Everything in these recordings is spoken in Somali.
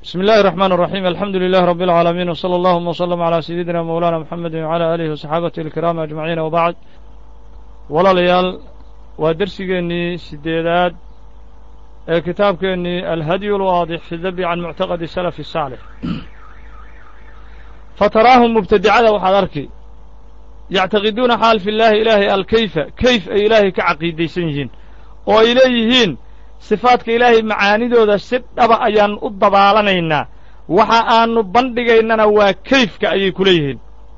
بسم الله الرحمن الرحيم الحمد لله رب العالمين وصلى اللهم وسلم على سيدنا مولانا محمد وعلى آله وصحابته الكرام أجمعين وبعد walaalayaal waa dersigeennii sideedaad ee kitaabkeennii alhadyu lwaadix fi dabi can muctaqadi salafi الsaalix fataraahum mubtadicada waxaad arki yactaqiduuna xaal fi llaahi ilaahay alkayfa kayf ay ilaahay ka caqiidaysan yihiin oo ay leeyihiin sifaadka ilaahay macaanidooda si dhaba ayaan u dabaalanaynaa waxa aanu bandhigaynana waa kayfka ayay ku leeyihiin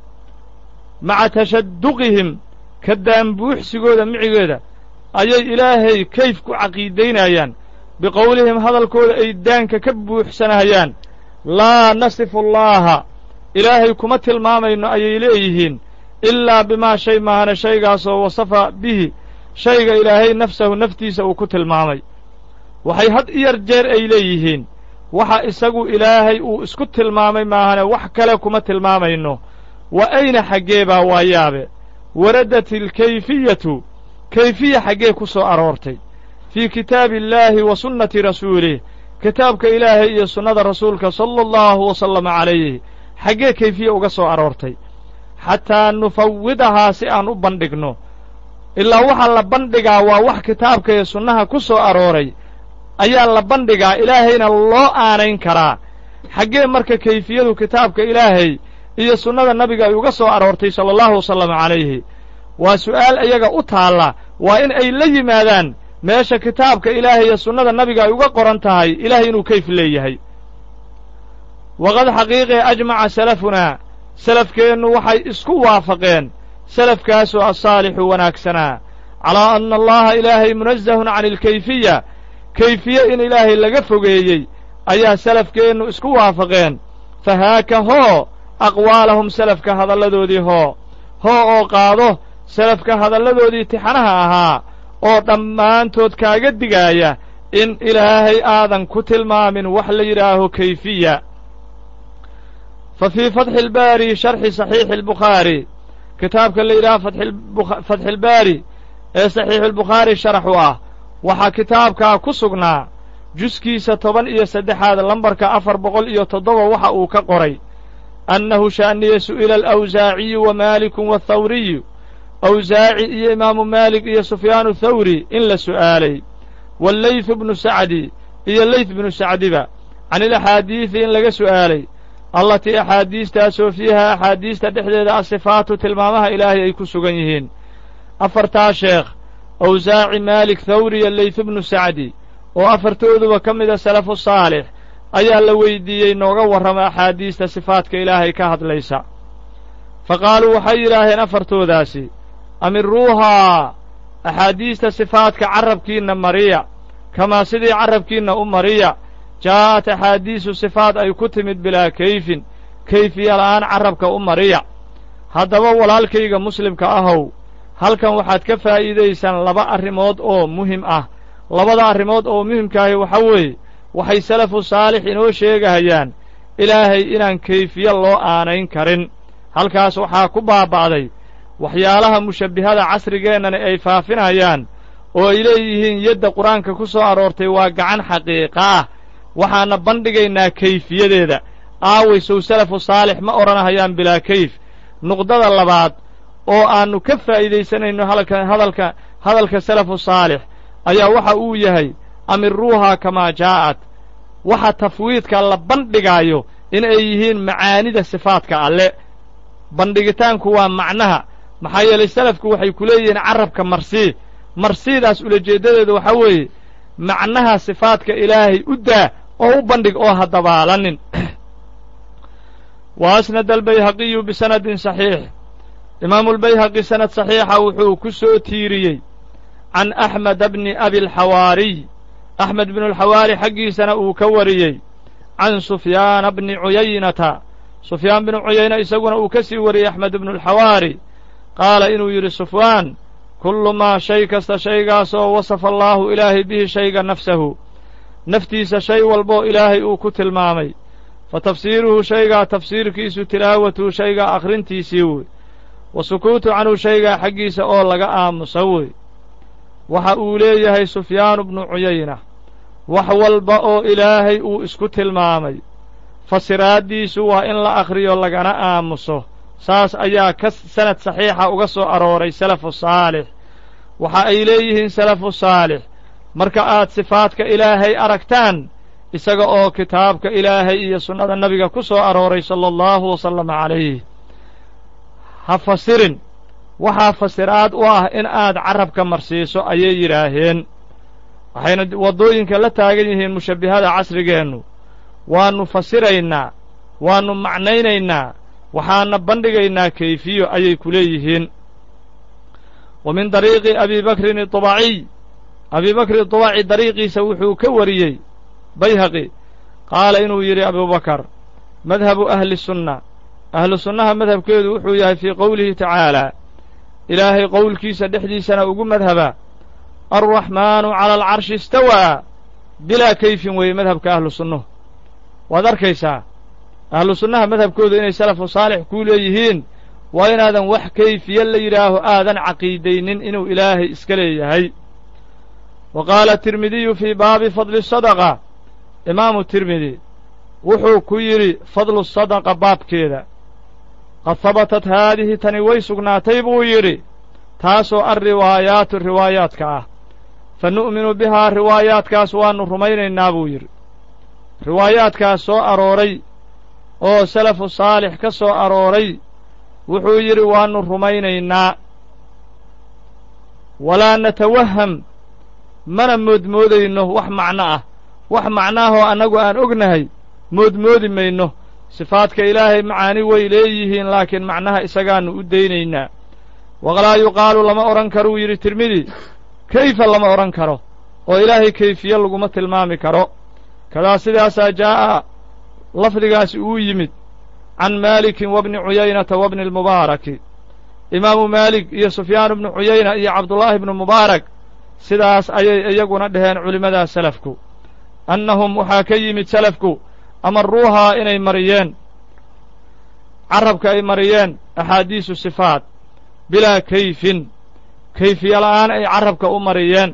maca tashaduqihim ka daanbuuxsigooda micigeeda ayay ilaahay kayf ku caqiidaynayaan biqowlihim hadalkooda ay daanka ka buuxsanayaan laa nasifu allaaha ilaahay kuma tilmaamayno ayay leeyihiin ilaa bimaa shay maahane shaygaasoo wasafa bihi shayga ilaahay nafsahu naftiisa uu ku tilmaamay waxay had iyar jeer ay leeyihiin waxa isagu ilaahay uu isku tilmaamay maahane wax kale kuma tilmaamayno wa ayna xaggee baa waa yaabe waradat alkayfiyatu kayfiya xaggee ku soo aroortay fii kitaabi illaahi wa sunnati rasuulih kitaabka ilaahay iyo sunnada rasuulka sala allahu wasallama calayh xaggee kayfiya uga soo aroortay xataa nufawidahaa si aan u bandhigno ilaa waxaa la bandhigaa waa wax kitaabka iyo sunnaha ku soo arooray ayaa la bandhigaa ilaahayna loo aanayn karaa xaggee marka kayfiyadu kitaabka ilaahay iyo sunnada nabiga ay uga soo aroortay sala allahu wasalama calayhi waa su'aal iyaga u taalla waa in ay la yimaadaan meesha kitaabka ilaahay iyo sunnada nabiga ay uga qoran tahay ilaahay inuu kayf leeyahay waqad xaqiiqee ajmaca salafunaa salafkeennu waxay isku waafaqeen salafkaasoo asaalixu wanaagsanaa calaa anna allaha ilaahay munazahun cani alkayfiya kayfiye in ilaahay laga fogeeyey ayaa salafkeennu isku waafaqeen fahaaka hoo aqwaalahum salafka hadalladoodii hoo hoo oo qaado salafka hadalladoodii tixanaha ahaa oo dhammaantood kaaga digaaya in ilaahay aadan ku tilmaamin wax la yidhaaho kayfiya fa fii fatxi ilbaari sharxi saxiixi albukhaari kitaabka la yidhaha fatxilbaari ee saxiixuulbukhaari sharax u ah waxaa kitaabkaa ku sugnaa juskiisa toban iyo saddexaad lambarka afar boqol iyo toddoba waxa uu ka qoray annahu sha'niya su'ila alawsaaciyu wa maalikun wathawriyu awsaaci iyo imaamu maalik iyo sufyaanu thawri in la su'aalay waallaythu bnu sacdi iyo leyth bnu sacdiba can ilaxaadiidi in laga su'aalay allatii axaadiistaasoo fiiha axaadiista dhexdeeda asifaatu tilmaamaha ilaahay ay ku sugan yihiin afartaa sheekh awsaaci maalik thawri iyo leyth bnu sacdi oo afartooduba ka mida salafu saalix ayaa la weydiiyey nooga warrama axaadiista sifaadka ilaahay ka hadlaysa fa qaaluu waxay yidhaaheen afartoodaasi amiruuhaa axaadiista sifaadka carrabkiinna mariya kamaa sidii carrabkiinna u mariya jaa'at axaadiisu sifaad ay ku timid bilaa kayfin kayfiya la'aan carrabka u mariya haddaba walaalkayga muslimka ahow halkan waxaad ka faa'iidaysaan laba arrimood oo muhim ah labada arrimood oo muhimkaahi waxa weeye waxay salafu saalix inoo sheegahayaan ilaahay inaan kayfiye loo aanayn karin halkaas waxaa ku baaba'day waxyaalaha mushabbihada casrigeennana ay faafinayaan oo ay leeyihiin yadda qur-aanka ku soo aroortay waa gacan xaqiiqa ah waxaana bandhigaynaa kayfiyadeeda aaway sow salafu saalix ma odhanahayaan bilaa kayf nuqdada labaad oo aannu ka faa'iidaysanayno hadalka hadalka hadalka salafu saalix ayaa waxa uu yahay amiruuhaa kamaa jaa'at waxa tafwiidka la bandhigaayo in ay yihiin macaanida sifaadka alle bandhigitaanku waa macnaha maxaa yeelay salafku waxay ku leeyihiin carrabka marsii marsiidaas ulajeeddadeeda waxaa weeye macnaha sifaadka ilaahay u daa oo u bandhig oo ha dabaalanin wa asnada albayhaqiyu bisanadin saxiix imaamulbayhaqi sanad saxiixa wuxuu ku soo tiiriyey can axmeda bni abilxawaariy axmed bnulxawaari xaggiisana uu ka wariyey can sufyaana bni cuyaynata sufyaan binu cuyayna isaguna uu ka sii wariyey axmed bnulxawaari qaala inuu yidhi sufyaan kullu maa shay kasta shaygaasoo wasafa allaahu ilaahay bihi shayga nafsahu naftiisa shay walboo ilaahay uu ku tilmaamay fa tafsiiruhu shaygaa tafsiirkiisu tilaawatuhu shaygaa akhrintiisii wey wa sukuutu canhu shaygaa xaggiisa oo laga aamusa wey waxa uu leeyahay sufyaanu bnu cuyayna wax walba oo ilaahay uu isku tilmaamay fasiraaddiisu waa in la akhriyo lagana aamuso saas ayaa ka sanad saxiixa uga soo arooray salafu saalix waxa ay leeyihiin salafu saalix marka aad sifaadka ilaahay aragtaan isaga oo kitaabka ilaahay iyo sunnada nabiga ku soo arooray sala allahu wasalama calayh ha fasirin waxaa fasiraad u ah in aad carabka marsiiso ayay yidhaaheen waxayna waddooyinka la taagan yihiin mushabbihada casrigeennu waannu fasiraynaa waannu macnaynaynaa waxaana bandhigaynaa kayfiyo ayay ku leeyihiin wa min dariiqi abi bakrin iطubaciy abi bakri iطubaci dariiqiisa wuxuu ka wariyey bayhaqi qaala inuu yidhi abubakar madhabu ahli sunna ahlu sunnaha madhabkeedu wuxuu yahay fii qowlihi tacaalaa ilaahay qowlkiisa dhexdiisana ugu madhaba alraxmaanu cala alcarshi istawaa bilaa kayfin weeye madhabka ahlu sunnuhu waad arkaysaa ahlu sunnaha madhabkoodu inay salafu saalix kuu leeyihiin waa inaadan wax kayfiye la yidhaaho aadan caqiidaynin inuu ilaahay iska leeyahay wa qaala tirmidiyu fii baabi fadli sadaqa imaamu tirmidi wuxuu ku yidhi fadlu sadaqa baabkeeda qad habatat haadihi tani way sugnaatay buu yidhi taasoo alriwaayaatu riwaayaadka ah fa nu'minu bihaa riwaayaadkaas waannu rumaynaynaa buu yidhi riwaayaadkaas soo arooray oo salafu saalix ka soo arooray wuxuu yidhi waannu rumaynaynaa walaa natawaham mana moodmoodayno wax macno ah wax macnaahoo annagu aan ognahay moodmoodi mayno sifaadka ilaahay macaani way leeyihiin laakiin macnaha isagaannu u daynaynaa walaa yuqaalu lama odhan karuu yidhi tirmidi kayfa lama odhan karo oo ilaahay kayfiye laguma tilmaami karo kadaa sidaasaa jaa'a lafdigaasi uu yimid can maalikin wabni cuyaynata wabni almubaaraki imaamu maalik iyo sufyaan ibnu cuyayna iyo cabdullaahi ibnu mubaarak sidaas ayay iyaguna dhaheen culimmadaas salafku annahum waxaa ka yimid salafku amaruuhaa inay mariyeen carabka ay mariyeen axaadiisu sifaat bilaa kayfin kayfiye la'aan ay carabka u mariyeen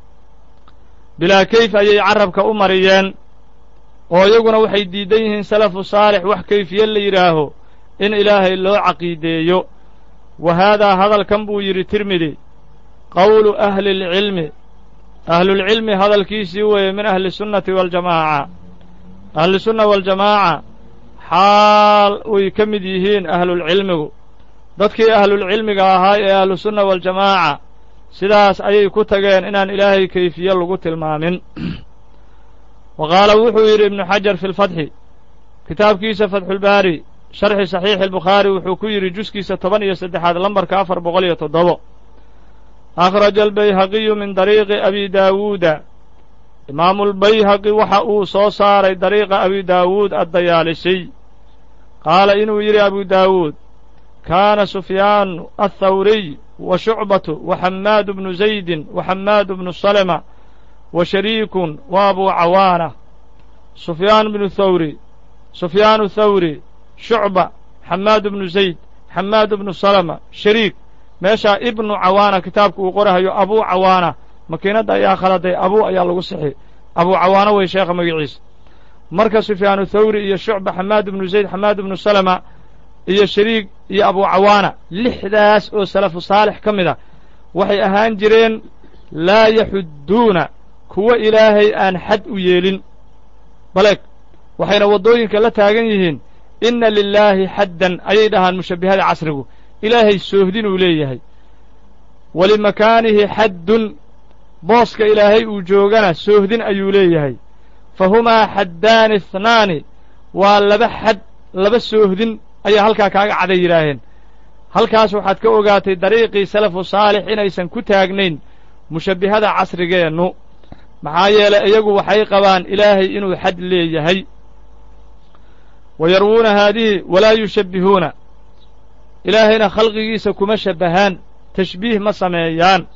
bilaa kayf ayay carabka u mariyeen oo iyaguna waxay diidan yihiin salafu saalix wax kayfiye la yidhaaho in ilaahay loo caqiideeyo wa haadaa hadalkan buu yidhi tirmidi qowlu ahli lcilmi ahlulcilmi hadalkiisii weeye min ahli sunnati waaljamaaca ahlusunna waaljamaaca xaal way ka mid yihiin ahlulcilmigu dadkii ahlulcilmiga ahaa ee ahlusunna waaljamaaca sidaas ayay ku tageen inaan ilaahay kayfiye lagu tilmaamin wa qaala wuxuu yidhi ibnu xajar fi lfatxi kitaabkiisa fatxulbaari sharxi saxiixi albukhaari wuxuu ku yidhi juskiisa toban iyo saddexaad lambarka afar boqol iyo toddobo akhraja albayhaqiyu min dariiqi abi daawuuda imaamulbayhaqi waxa uu soo saaray dariiqa abi daawuud addayaalisiy qaala inuu yidhi abu daawuud kaana sufyaanu athawriy wa shucbatu wa xammaadu bnu zaydin wa xammaadu bnu salama wa shariikun wa abuu cawaana sufyaan bnu thawri sufyaanu thawri shucba xammaadu bnu zayd xammaadu bnu salama shariik meeshaa ibnu cawaana kitaabka uu qorahayo abuu cawaana makiinadda ayaa khaladay abuu ayaa lagu sixi abuu cawaana wey sheekha magaciisa marka sufyaanu thawri iyo shucba xamaad bnu zayd xamaad bnu salama iyo shariik iyo abuu cawaana lixdaas oo salafu saalix ka mid a waxay ahaan jireen laa yaxudduuna kuwa ilaahay aan xad u yeelin baleeg waxayna waddooyinka la taagan yihiin inna lilaahi xaddan ayay dhahaan mushabbihada casrigu ilaahay soohdinuu leeyahay walimakaanihi xaddun booska ilaahay uu joogana soohdin ayuu leeyahay fa humaa xaddaani ihnaani waa laba xad laba soohdin ayaa halkaa kaaga caday yidhaaheen halkaas waxaad ka ogaatay dariiqii salafu saalix inaysan ku taagnayn mushabbihada casrigeennu maxaa yeelay iyagu waxay qabaan ilaahay inuu xad leeyahay wa yarwuuna haadihi walaa yushabbihuuna ilaahayna khalqigiisa kuma shabbahaan tashbiih ma sameeyaan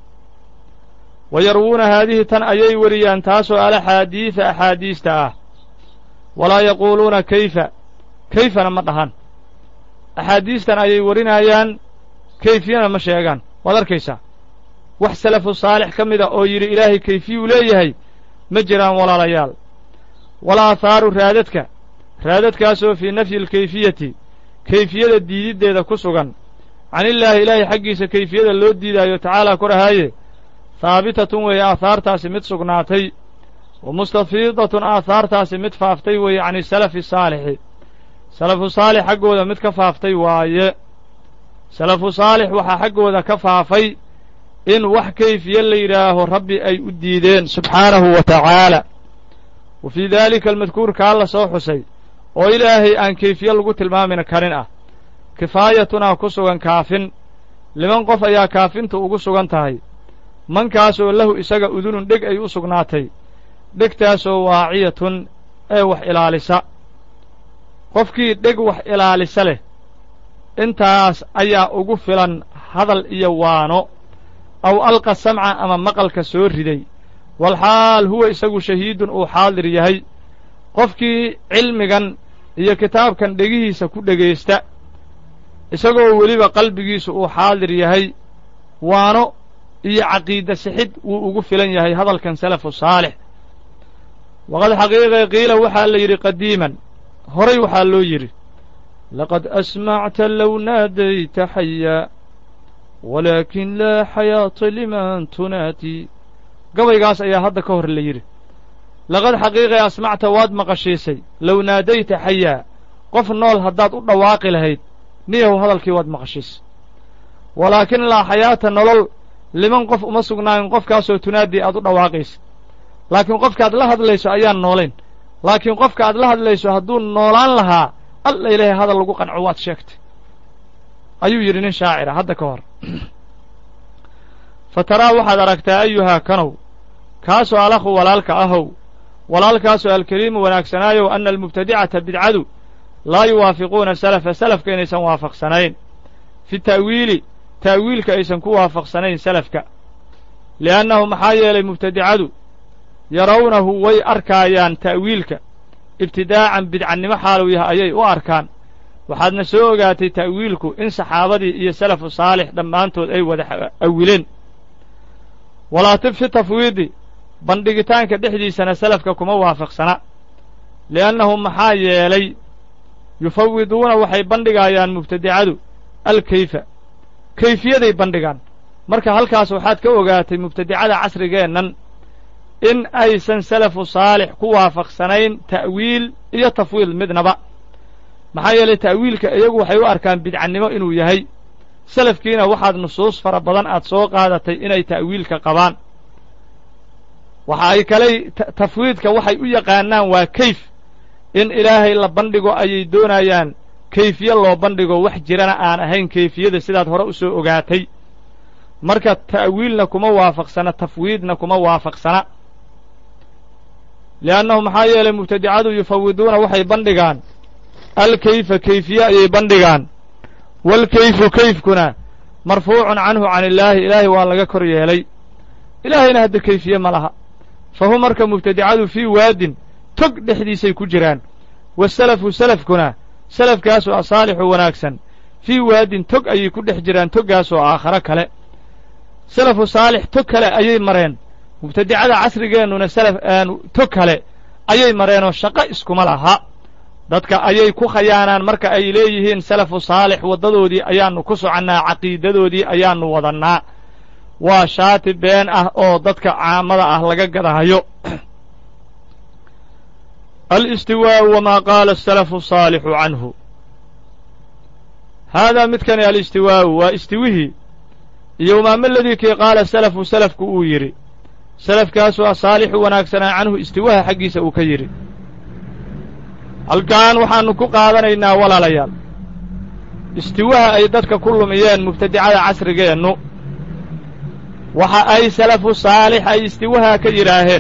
wa yarwuuna haadihi tan ayay wariyaan taasoo alaxaadiida axaadiista ah walaa yaquuluuna kayfa kayfana ma dhahan axaadiistan ayay warinayaan kayfiyana ma sheegaan waad arkaysaa wax salafu saalix ka mid a oo yidhi ilaahay kayfiyuu leeyahay ma jiraan walaalayaal wala athaaru raadadka raadadkaasoo fii nafyi alkayfiyati kayfiyada diididdeeda ku sugan canillaahi ilaahay xaggiisa kayfiyada loo diidaayo tacaalaa korahaaye haabitatun weeye aahaartaasi mid sugnaatay wa mustafiidatun aahaartaasi mid faaftay weeye cani salafi saalixi salafu saalix xaggooda mid ka faaftay waaye salafu saalix waxaa xaggooda ka faafay in wax kayfiye la yidhaaho rabbi ay u diideen subxaanahu wa tacaala wa fii daalika almadkuur kaa la soo xusay oo ilaahay aan kayfiye lagu tilmaamin karin ah kifaayatunaa ku sugan kaafin liman qof ayaa kaafintu ugu sugan tahay mankaasoo lahu isaga udunun dheg ay u sugnaatay dhegtaasoo waaciyatun ee wax ilaalisa qofkii dheg wax ilaalisa leh intaas ayaa ugu filan hadal iyo waano aw alqa samca ama maqalka soo riday walxaal huwa isagu shahiidun uu xaadir yahay qofkii cilmigan iyo kitaabkan dhegihiisa ku dhegaysta isagoo weliba qalbigiisu uu xaadir yahay waano iyo caqiida sixid wuu ugu filan yahay hadalkan salafu saalix waqad xaqiiqe qiila waxaa la yidhi qadiiman horay waxaa loo yidhi laqad asmacta low naadayta xayaa walaakin laa xayaata liman tunaati gabaygaas ayaa hadda ka hor la yidhi laqad xaqiiqe asmacta waad maqashiisay low naadayta xayaa qof nool haddaad u dhawaaqi lahayd niyahow hadalkii waad maqashiisay walaakin laa xayaata nolol liman qof uma sugnaanin qofkaasoo tunaadii aad u dhawaaqaysa laakiin qofkaaad la hadlayso ayaan noolayn laakiin qofka aad la hadlayso hadduu noolaan lahaa alla ilaahay hadal lagu qanco waad sheegtay ayuu yidhi nin shaacira hadda ka hor fa taraa waxaad aragtaa ayuhaa kanow kaasoo alakhu walaalka ahow walaalkaasoo alkariimu wanaagsanaayow anna almubtadicata bidcadu laa yuwaafiquuna salafa salafka inaysan waafaqsanayn fi ta'wiili ta'wiilka aysan ku waafaqsanayn salafka li'annahu maxaa yeelay mubtadicadu yarawnahu way arkaayaan ta'wiilka ibtidaacan bidcannimo xaalu yahay ayay u arkaan waxaadna soo ogaatay ta'wiilku in saxaabadii iyo salafu saalix dhammaantood ay wada awileen walaatib fi tafwiidi bandhigitaanka dhexdiisana salafka kuma waafaqsana li'annahu maxaa yeelay yufawiduuna waxay bandhigaayaan mubtadicadu alkayfa kayfiyaday bandhigaan marka halkaas waxaad ka ogaatay mubtadicada casrigeennan in aysan salafu saalix ku waafaqsanayn ta'wiil iyo tafwiid midnaba maxaa yeelay ta'wiilka iyagu waxay u arkaan bidcannimo inuu yahay salafkiina waxaad nusuus fara badan aad soo qaadatay inay ta'wiilka qabaan waxa ay kaley tafwiidka waxay u yaqaanaan waa kayf in ilaahay la bandhigo ayay doonayaan kayfiye loo bandhigo wax jirana aan ahayn kayfiyada sidaad hore u soo ogaatay marka ta'wiilna kuma waafaqsana tafwiidna kuma waafaqsana li'annahu maxaa yeelay mubtadicadu yufawiduuna waxay bandhigaan alkayfa kayfiye ayay bandhigaan waalkayfu kayfkuna marfuucun canhu can illaahi ilaahay waa laga kor yeelay ilaahayna hadda kayfiye ma laha fa hu marka mubtadicadu fii waadin tog dhexdiisay ku jiraan wasalafu salafkuna salafkaasoo asaalixu wanaagsan fii waadin tog ayay ku dhex jiraan toggaasoo aakharo kale salafu saalix tog kale ayay mareen mubtadicada casrigeennuna salaf tog kale ayay mareenoo shaqo iskuma laha dadka ayay ku khayaanaan marka ay leeyihiin salafu saalix waddadoodii ayaannu ku soconnaa caqiidadoodii ayaannu wadannaa waa shaati been ah oo dadka caamada ah laga gadahayo alistiwaa'u wamaa qaala asalafu saalixu canhu haadaa midkani alistiwaa'u waa istiwihii iyo wamaama ladii kii qaala salafu salafku uu yidhi salafkaasoo asaalixu wanaagsanaa canhu istiwaha xaggiisa uu ka yidhi halkan waxaannu ku qaadanaynaa walaalayaal istiwaha ay dadka ku lumiyeen mubtadicada casrigeennu waxa ay salafu saalix ay istiwaha ka yidhaaheen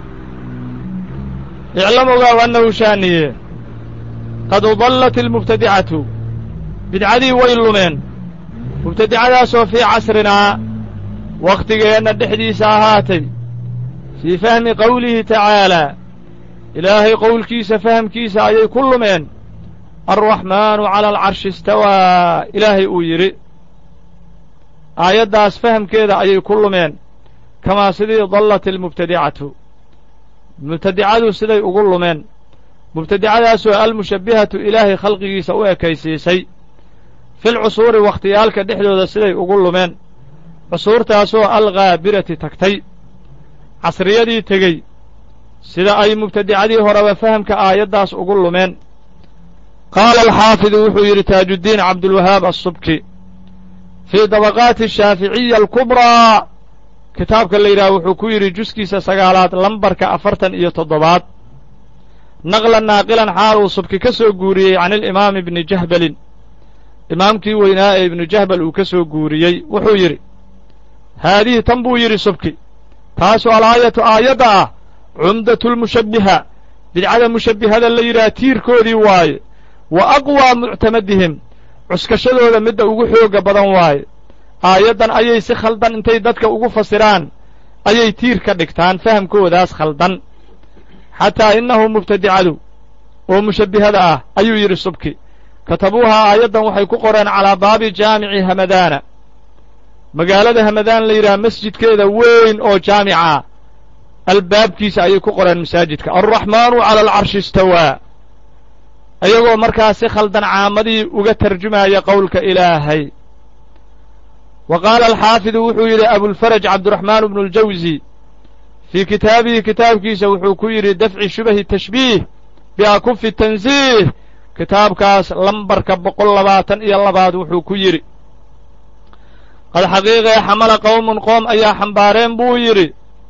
iclam ogaaw annahu shaaniye qad udallat ilmubtadicatu bidcadii way lumeen mubtadicadaasoo fii casrinaa wakhtigeenna dhexdiisa ahaatay fii fahmi qowlihi tacaalaa ilaahay qowlkiisa fahamkiisa ayay ku lumeen alraxmaanu cala alcarshi istawaa ilaahay uu yidhi aayaddaas fahamkeeda ayay ku lumeen kamaa sidii dallat ilmubtadicatu mubtadicadu siday ugu lumeen mubtadicadaasoo almushabbihatu ilaahay khalqigiisa u ekaysiisay fil cusuuri wakhtiyaalka dhexdooda siday ugu lumeen cusuurtaasoo alghaabirati tagtay casriyadii tegey sida ay mubtadicadii horeba fahamka aayaddaas ugu lumeen qaala alxaafidu wuxuu yidhi taajuddiin cabdulwahaab assubki fii dabaqaati shaaficiya alkubraa kitaabka la yidhaha wuxuu ku yidhi juskiisa sagaalaad lambarka afartan iyo toddobaad naqlan naaqilan xaal uu subki ka soo guuriyey can ilimaami ibni jahbalin imaamkii weynaa ee ibnu jahbal uu ka soo guuriyey wuxuu yidhi haadihi tan buu yidhi subki taasu alaayatu aayadda ah cumdatulmushabbiha bidcada mushabbihada la yidhaha tiirkoodii waaye wa aqwaa muctamadihim cuskashadooda midda ugu xoogga badan waaye aayaddan ayay si khaldan intay dadka ugu fasiraan ayay tiir ka dhigtaan fahamkoodaas khaldan xataa innahu mubtadicadu oo mushabbihada ah ayuu yidhi subki katabuuhaa aayaddan waxay ku qoreen calaa baabi jaamici hamadaana magaalada hamadaan la yidhaha masjidkeeda weyn oo jaamica albaabkiisa ayay ku qoreen masaajidka alraxmaanu cala alcarshi istawaa ayagoo markaas si khaldan caamadii uga tarjumaya qowlka ilaahay wa qaala alxaafidu wuxuu yidhi abulfaraj cabdiraxmaan bnu اljawsi fii kitaabihi kitaabkiisa wuxuu ku yidhi dafci shubahi tashbiih biakufi tansiih kitaabkaas lambarka boqol labaatan iyo labaad wuxuu ku yidhi qad xaqiiqee xamala qowmun qoom ayaa xambaareen buu yidhi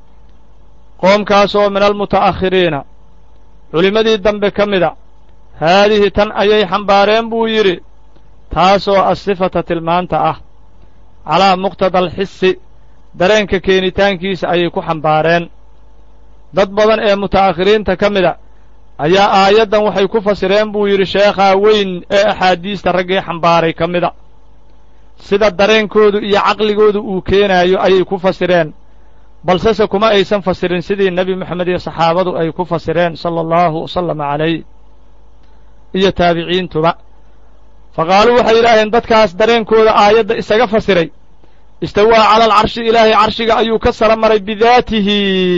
qoomkaasoo min almuta'akhiriina culimmadii dambe ka mida haadihi tan ayay xambaareen buu yidhi taasoo asifata tilmaanta ah calaa muqtada alxisi dareenka keenitaankiisa ayay ku xambaareen dad badan ee muta'akhiriinta ka mida ayaa aayaddan waxay ku fasireen buu yidhi sheekhaa weyn ee axaadiista raggii xambaaray ka mida sida dareenkoodu iyo caqligoodu uu keenaayo ayay ku fasireen balsese kuma aysan fasirin sidii nebi moxamed iyo saxaabadu ay ku fasireen sala allahu wasalama calayh iyo taabiciintuba fa qaaluu waxay yidhaaheen dadkaas dareenkooda aayadda isaga fasiray istawaa cala alcarshi ilaahay carshiga ayuu ka sara maray bidaatihi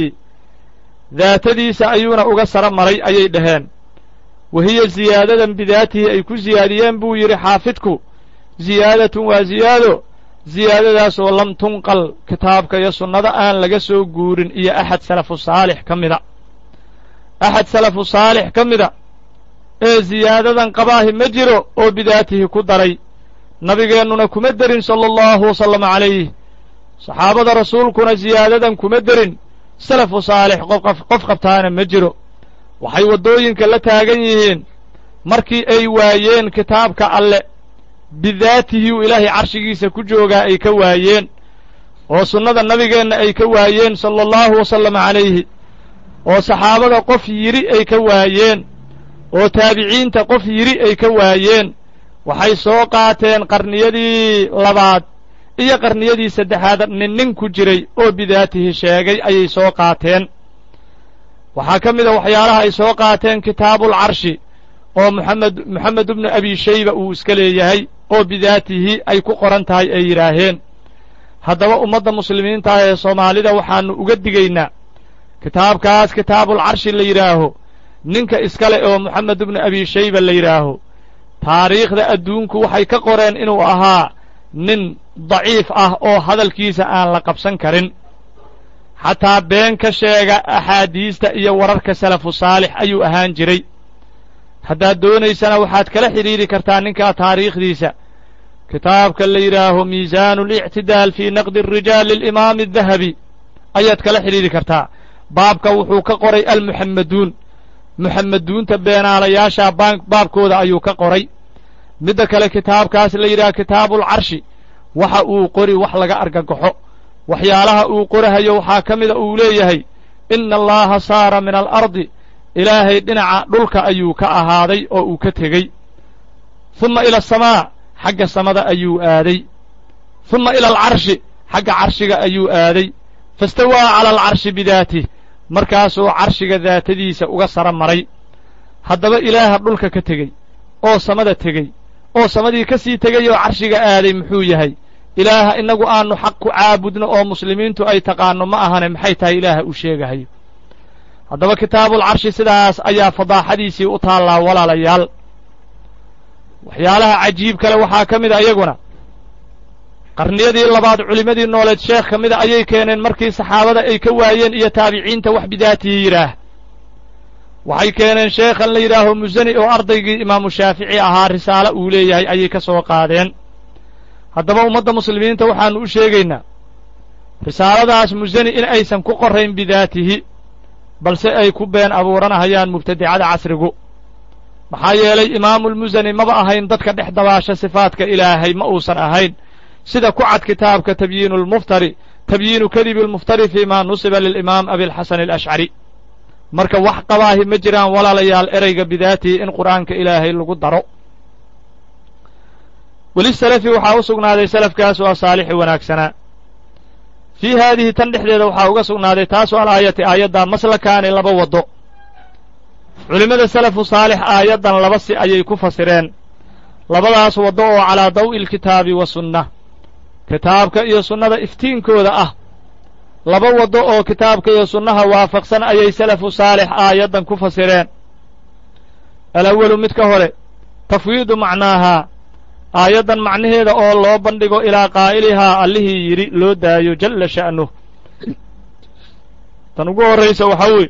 daatadiisa ayuuna uga sara maray ayay dhaheen wa hiya ziyaadadan bidaatihi ay ku ziyaadiyeen buu yidhi xaafidku ziyaadatun waa ziyaado ziyaadadaasoo lam tunqal kitaabka iyo sunnada aan laga soo guurin iyo axad salafu saalix ka mida axad salafu saalix ka mida ee ziyaadadan qabaahi ma jiro oo bidaatihi ku daray nabigeennuna kuma derin sala allahu wasalama calayh saxaabada rasuulkuna ziyaadadan kuma derin salafu saalix qof qabtaana ma jiro waxay waddooyinka la taagan yihiin markii ay waayeen kitaabka alle bidaatihi uu ilaahay carshigiisa ku joogaa ay ka waayeen oo sunnada nabigeenna ay ka waayeen sala allahu wasalama calayhi oo saxaabada qof yidhi ay ka waayeen oo taabiciinta qof yidhi ay ka waayeen waxay soo qaateen qarniyadii labaad iyo qarniyadii saddexaad nin nin ku jiray oo bidaatihi sheegay ayay soo qaateen waxaa ka mid a waxyaalaha ay soo qaateen kitaabulcarshi oo moxamed moxamed ibnu abi shayba uu iska leeyahay oo bidaatihi ay ku qoran tahay ay yidhaaheen haddaba ummadda muslimiinta ah ee soomaalida waxaannu uga digaynaa kitaabkaas kitaabulcarshi la yidhaaho ninka iskale oo moxamed ibnu abi shayba la yidhaaho taariikhda adduunku waxay ka qoreen inuu ahaa nin daciif ah oo hadalkiisa aan la qabsan karin xataa been ka sheega axaadiista iyo wararka salafu saalix ayuu ahaan jiray haddaad doonaysana waxaad kala xidhiidhi kartaa ninkaa taariikhdiisa kitaabka la yidhaaho miisaanu اlictidaal fii naqdi الrijaal lilimaami الdahabi ayaad kala xidhiidhi kartaa baabka wuxuu ka qoray almuxammaduun muxammaduunta beenaalayaashaa baabkooda ayuu ka qoray midda kale kitaabkaas la yidhaha kitaabuulcarshi waxa uu qori wax laga argagaxo waxyaalaha uu qorahayo waxaa ka mida uu leeyahay ina allaha saara min alardi ilaahay dhinaca dhulka ayuu ka ahaaday oo uu ka tegey humma ila asamaa xagga samada ayuu aaday humma ila alcarshi xagga carshiga ayuu aaday fastawaa cala alcarshi bidaatih markaasuu carshiga daatadiisa uga sara maray haddaba ilaaha dhulka ka tegey oo samada tegey oo samadii ka sii tegay oo carshiga aaday muxuu yahay ilaaha innagu aanu xaq ku caabudno oo muslimiintu ay taqaanno ma ahane maxay tahay ilaaha uu sheegahayo haddaba kitaabulcarshi sidaas ayaa fadaaxadiisii u taallaa walaalayaal waxyaalaha cajiib kale waxaa ka mid a iyaguna qarniyadii labaad culimmadii nooleed sheekh ka mida ayay keeneen markii saxaabada ay ka waayeen iyo taabiciinta wax bidaatihi yidhaah waxay keeneen sheekhan la yidhaaho musani oo ardaygii imaamu shaafici ahaa risaalo uu leeyahay ayay ka soo qaadeen haddaba ummadda muslimiinta waxaannu u sheegaynaa risaaladaas musani in aysan ku qorayn bidaatihi balse ay ku been abuuranahayaan mubtadicada casrigu maxaa yeelay imaamulmusani maba ahayn dadka dhex dabaasha sifaadka ilaahay ma uusan ahayn sida ku cad kitaabka tabyiinu lmuftari tabyiinu kadibi lmuftari fii ma nusiba lilimaam abilxasan alashcari marka wax qabaahi ma jiraan walaalayaal ereyga bidaatihi in qur'aanka ilaahay lagu daro weli salafi waxaa u sugnaaday salafkaas waa saalixi wanaagsanaa fii haadihi tan dhexdeeda waxaa uga sugnaaday taasoo alaayati aayaddaa maslakaani laba waddo culimmada salafu saalix aayaddan laba si ayay ku fasireen labadaas waddo oo calaa daw'i alkitaabi wa sunna kitaabka iyo sunnada iftiinkooda ah laba waddo oo kitaabka iyo sunnaha waafaqsan ayay salafu saalix aayaddan ku fasireen alawalu mid ka hore tafwiidu macnaahaa aayaddan macnaheeda oo loo bandhigo ilaa qaa'ilihaa allihii yidhi loo daayo jalla sha'nuh tan ugu horraysa waxaa weeye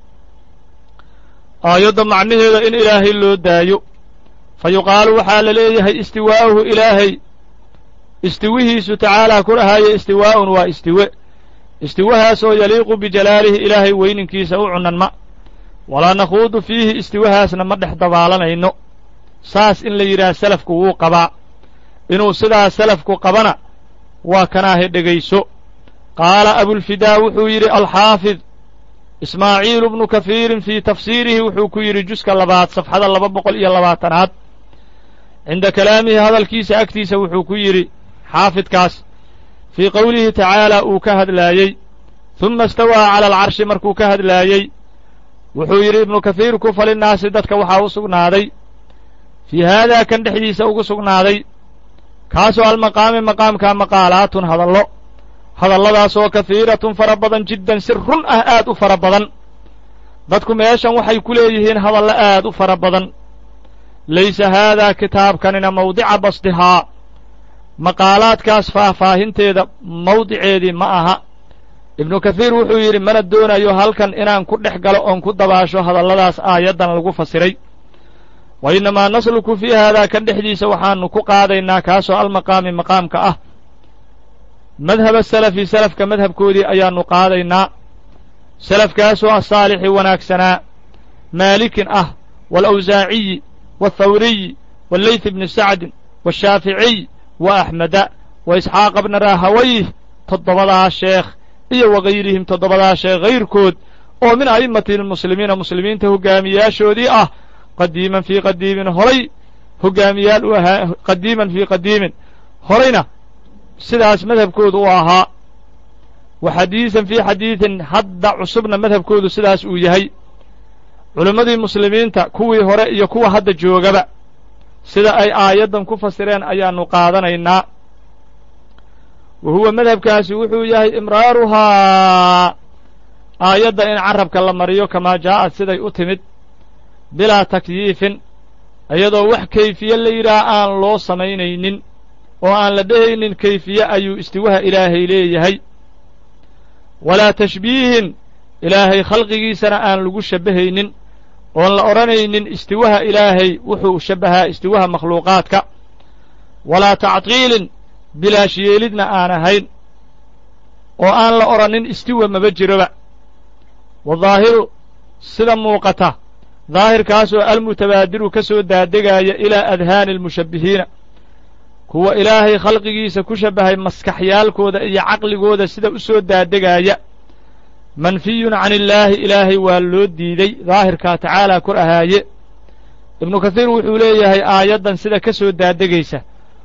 aayadda macnaheeda in ilaahay loo daayo fa yuqaalu waxaa la leeyahay istiwaa'uhu ilaahay istiwihiisu tacaalaa ku dhahaaye istiwaa'un waa istiwe istiwahaasoo yaliiqu bijalaalihi ilaahay weyninkiisa u cunanma walaa nakhuudu fiihi istiwahaasna ma dhex dabaalanayno saas in la yidhaah salafku wuu qabaa inuu sidaas salafku qabana waa kanaahe dhegayso qaala abulfidaa wuxuu yidhi alxaafid ismaaciilu bnu kahiirin fii tafsiirihi wuxuu ku yidhi juska labaad safxada laba boqol iyo labaatanaad cinda kalaamihi hadalkiisa agtiisa wuxuu ku yidhi xaafidkaas fii qowlihi tacaalaa uu ka hadlaayey humma istawaa cala alcarshi markuu ka hadlaayey wuxuu yidhi ibnu kahiirku falinnaasi dadka waxaa u sugnaaday fii haadaa kan dhexdiisa ugu sugnaaday kaasoo almaqaami maqaamkaa maqaalaatun hadallo hadalladaasoo kahiiratun fara badan jiddan si run ah aad u fara badan dadku meeshan waxay ku leeyihiin hadallo aad u fara badan laysa haadaa kitaabkanina mawdica basdihaa maqaalaadkaas faahfaahinteeda mawdiceedii ma aha ibnu kahiir wuxuu yidhi mana doonayo halkan inaan ku dhex galo oon ku dabaasho hadalladaas aayaddan lagu fasiray wa innamaa nasluku fii haadaa kan dhexdiisa waxaannu ku qaadaynaa kaasoo almaqaami maqaamka ah madhaba salafi salafka madhabkoodii ayaannu qaadaynaa salafkaasoo asaalixi wanaagsanaa maalikin ah waalawsaaciyi waalthawriyi walleyth bni sacdin washaaficiy wa axmeda wa isxaaqa bna raahawayh toddobadaa sheekh iyo wagayrihim toddobadaa sheekh hayrkood oo min a'immati lmuslimiina muslimiinta hogaamiyaashoodii ah qadiiman fii qadiimin horay hogaamiyaal u ahaa qadiiman fii qadiimin horayna sidaas madhabkoodu u ahaa wa xadiisan fii xadiidin hadda cusubna madhabkoodu sidaas uu yahay culimmadii muslimiinta kuwii hore iyo kuwa hadda joogaba sida ay aayaddan ku fasireen ayaannu qaadanaynaa wa huwa madhabkaasi wuxuu yahay imraaruhaa aayadda in carabka la mariyo kamaa jaa'ad siday u timid bilaa takyiifin iyadoo wax kayfiye la yidhaah aan loo samaynaynin oo aan la dhehaynin kayfiye ayuu istiwaha ilaahay leeyahay walaa tashbiihin ilaahay khalqigiisana aan lagu shabbahaynin oon la odhanaynin istiwaha ilaahay wuxuu shabbahaa istiwaha makhluuqaadka walaa tactiilin bilaash yeelidna aan ahayn oo aan la odhanin istiwa maba jiroba wadaahiru sida muuqata daahirkaasoo almutabaadiru ka soo daadegaaya ilaa adhaani almushabbihiina kuwa ilaahay khalqigiisa ku shabbahay maskaxyaalkooda iyo caqligooda sida u soo daadegaaya manfiyun can illaahi ilaahay waa loo diiday daahirkaa tacaalaa kor ahaaye ibnu kathiir wuxuu leeyahay aayaddan sida ka soo daadegaysa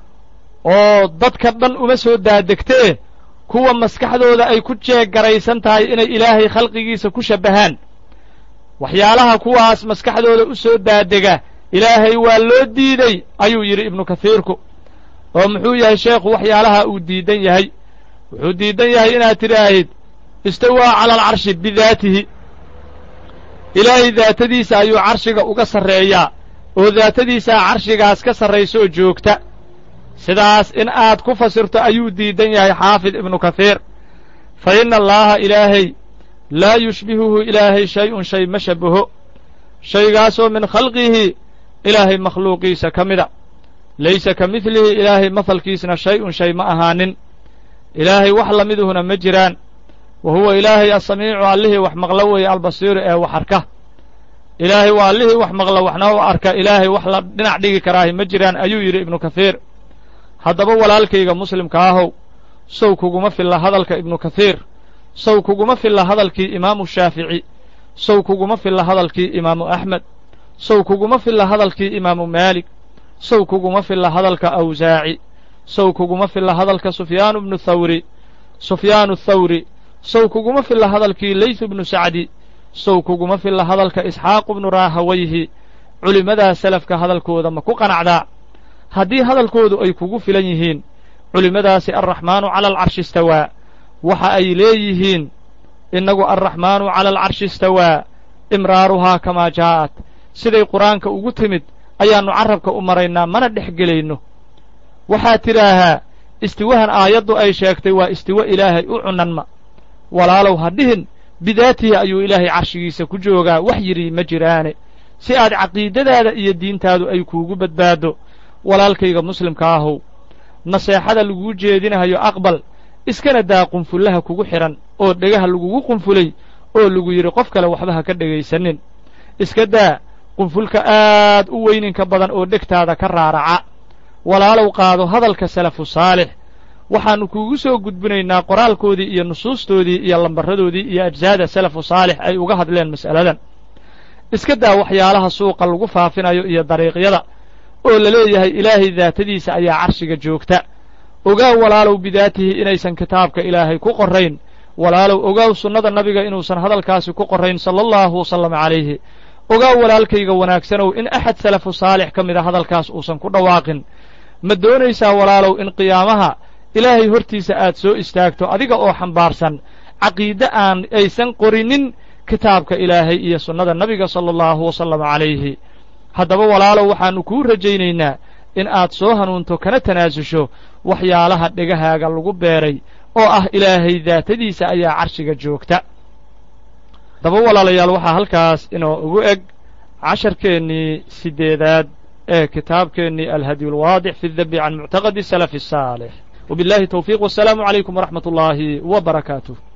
oo dadka dhan uma soo daadegtee kuwa maskaxdooda ay ku jeeggaraysan tahay inay ilaahay khalqigiisa ku shabbahaan waxyaalaha kuwaas maskaxdooda u soo daadega ilaahay waa loo diiday ayuu yidhi ibnu kathiirku oo muxuu yahay sheekhu waxyaalaha uu diidan yahay wuxuu diidan yahay inaad tidhaahid istawaa cala alcarshi bidaatihi ilaahay daatadiisa ayuu carshiga uga sarreeyaa oo daatadiisaa carshigaas ka sarraysa oo joogta sidaas in aad ku fasirto ayuu diidan yahay xaafid ibnu kahiir fa inna allaaha ilaahay laa yushbihuhu ilaahay shay-un shay ma shabaho shaygaasoo min khalqihi ilaahay makhluuqiisa ka mida laysa ka midlihi ilaahay mahalkiisna shay-un shay ma ahaanin ilaahay wax lamiduhuna ma jiraan wa huwa ilaahay asamiicu allihii wax maqlo weeye albasiiru ee wax arka ilaahay waa allihii wax maqla waxna u arka ilaahay wax la dhinac dhigi karaahi ma jiraan ayuu yidhi ibnu kahiir haddaba walaalkayga muslimka ahow sow kuguma filla hadalka ibnu kahiir sow kuguma filla hadalkii imaamu shaafici sow kuguma filla hadalkii imaamu axmed sow kuguma filla hadalkii imaamu maalik sow kuguma filla hadalka awsaaci sow kuguma filla hadalka sufyaanu bnu thawri sufyaanu thawri sow kuguma filla hadalkii laysu bnu sacdi sow kuguma filla hadalka isxaaqu bnu raahawayhi culimmadaa salafka hadalkooda ma ku qanacdaa haddii hadalkoodu ay kugu filan yihiin culimmadaasi alraxmaanu cala alcarshi istawaa waxa ay leeyihiin innagu alraxmaanu cala alcarshi istawaa imraaruhaa kamaa jaa'at siday qur-aanka ugu timid ayaannu carrabka u maraynaa mana dhex gelayno waxaad tidhaahaa istiwahan aayaddu ay sheegtay waa istiwo ilaahay u cunanma walaalow ha dhihin bidaatihi ayuu ilaahay carshigiisa ku joogaa wax yidhi ma jiraane si aad caqiidadaada iyo diintaadu ay kuugu badbaaddo walaalkayga muslimka ahow naseexada laguu jeedinahayo aqbal iskana daa qunfullaha kugu xidhan oo dhegaha lagugu qunfulay oo lagu yidhi qof kale waxba ha ka dhegaysanin iska daa qunfulka aad u weyninka badan oo dhegtaada ka raaraca walaalow qaado hadalka salafu saalix waxaannu kuugu soo gudbinaynaa qoraalkoodii iyo nusuustoodii iyo lambaradoodii iyo ajsaada salafu saalix ay uga hadleen mas'aladan iska daa waxyaalaha suuqa lagu faafinayo iyo dariiqyada oo la leeyahay ilaahay daatadiisa ayaa carshiga joogta ogaaw walaalow bidaatihi inaysan kitaabka ilaahay ku qorrayn walaalow ogaaw sunnada nabiga inuusan hadalkaasi ku qorrayn sala allahu wasalam calayhi ogaaw walaalkayga wanaagsanow in axad salafu saalix ka mida hadalkaas uusan ku dhawaaqin ma doonaysaa walaalow in qiyaamaha ilaahay hortiisa aad soo istaagto adiga oo xambaarsan caqiide aan aysan qorinin kitaabka ilaahay iyo sunnada nabiga sala allahu wasalam calayhi haddaba walaalow waxaannu kuu rajaynaynaa in aad soo hanuunto kana tanaasusho waxyaalaha dhegahaaga lagu beeray oo ah ilaahay daatadiisa ayaa carshiga joogta haddaba walaalayaal waxaa halkaas inoo ugu eg casharkeennii siddeedaad ee kitaabkeennii alhadyu alwaadix fi dabi can muctaqadi salafi asaalix وبالله التوفيق والسلام عليكم ورحمة الله وبركاته